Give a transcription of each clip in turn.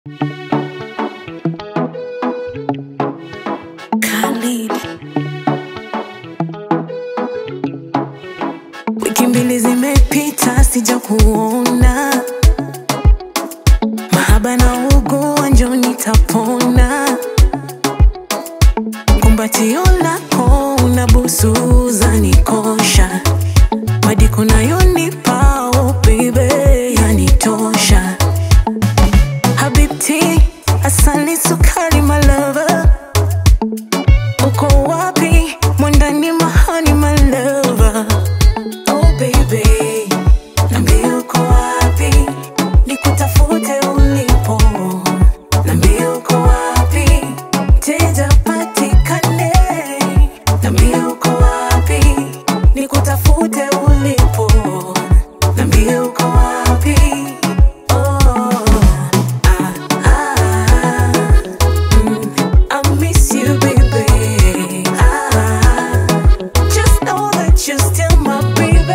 Khalid. Wiki mbili zimepita sija kuona mahaba na ugua njo nitapona kumbatio lako na busu za nikosha madiko nayonipa oh baby yanitosha habibti asali sukari malava uko wapi mwandani mahani malava oh baby nambie uko wapi nikutafute ulipo nambie uko wapi teja patikane nambie uko wapi nikutafute ulipo nambie uko wapi oh, ah, ah, mm, I miss you, baby. Ah, just know that you're still my baby.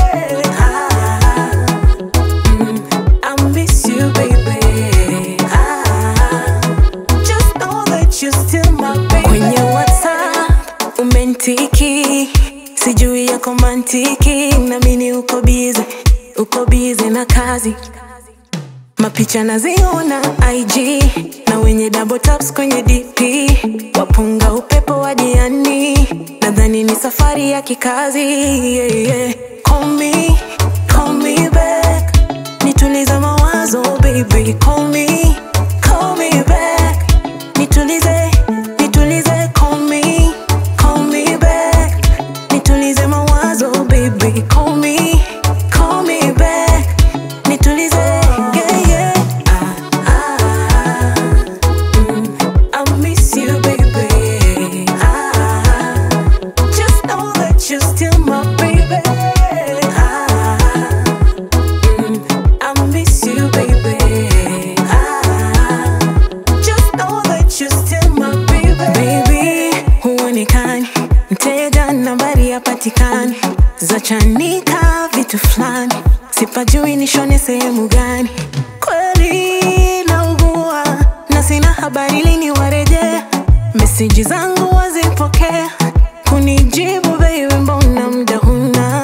Ah, mm, I miss you, baby. Ah, just know that you're still my baby. Kwenye WhatsApp umentiki, sijui yako mantiki, namini uko busy, uko busy na kazi mapicha naziona IG na wenye double taps kwenye DP wapunga upepo wa jiani, nadhani ni safari ya kikazi yeah, yeah. Call me, call me back, nitulize mawazo baby, call me, call me back, nitulize, nitulize, call me, call me back, nitulize mawazo baby, call me, call me back, nitulize yeah, yeah. Ah, ah, mm, I miss you, baby. Ah, just know that you're still my baby. Ah, mm, I miss you, baby. Ah, just know that you're still my baby. Baby, huonekani mteja, nambari yapatikani, zachanika vitu fulani, sipajui nishone sehemu gani. Kweli naugua na sina habari lini warejea, meseji zangu wazipokea, kunijibu baby, mbona muda huna?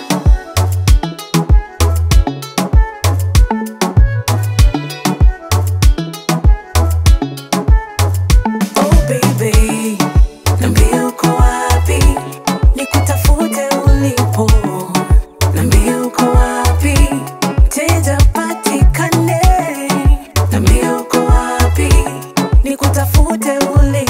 Oh baby, niambie uko wapi, nikutafute ulipo. Niambie uko wapi, teja patikane. Niambie uko wapi, nikutafute ulipo.